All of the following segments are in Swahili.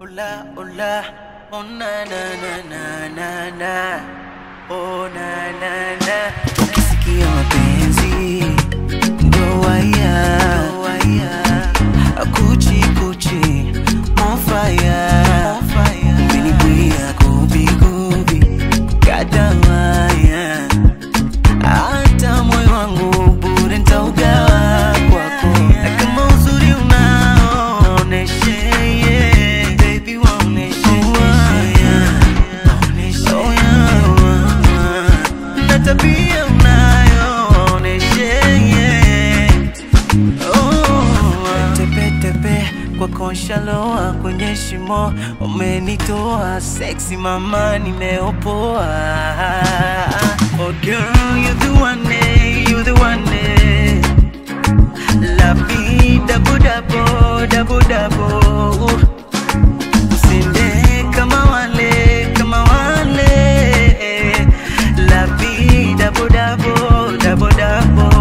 Ola, ola, oh na na na na na na, oh na na na. Ukisikia mapenzi ndo waya, ndo waya, kuchi kuchi, on fire, on fire. Umenibwia gubi gubi, kata waya, hata moyo wangu bure nitaugawa kwako, na kama uzuri unao oneshe, yeah. Baby waoneshe, yeah. Oneshe, yeah. na tabia unayo oneshe, yeah. Oh, tepe tepe kwa konshaloa kwenye shimo umenitoa sexy mama nimeopoa oh girl you the one eh, you the one eh. la vida budabo dabo dabo usinde kama wale kama wale la vida budabo dabo dabo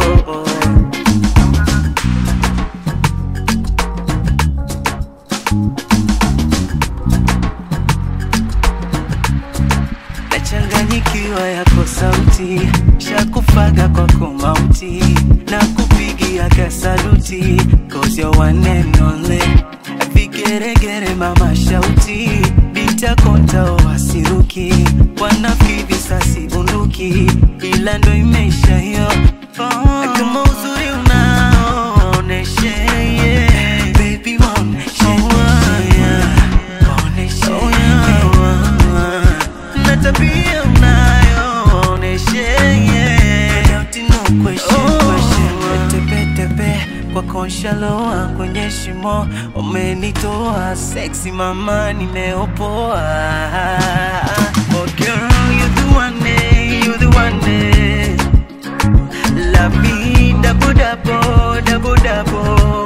nachanganyikiwa yako sauti shakufaga kwako mauti na kupigia kasaluti cause you're one and only vigeregere mama shauti bitakonta wasiruki wanafiki visasi bunduki ila ndo imeisha hiyo oh. kama uzuri unaoneshe yeah. baby waoneshe yeah. Waoneshe, yeah. na tabia unayooneshe yeah. Doubt no question, question. Tepe tepe kwa konshaloa kwenye shimo umenitoa sexy mama nimeopoa oh girl you the one eh, you the one eh. la vida budabo dabo dabo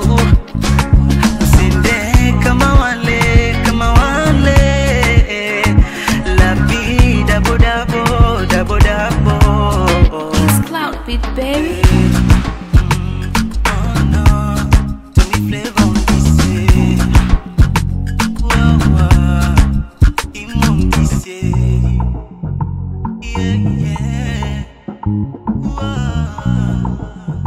Usinde kama wale, kama wale. La vida bodabo, dabo dabo. It's Cloud Beat, baby. Oh no, Tony Flavor on this, eh. Whoa, whoa, him on this, eh. Yeah, yeah. Whoa.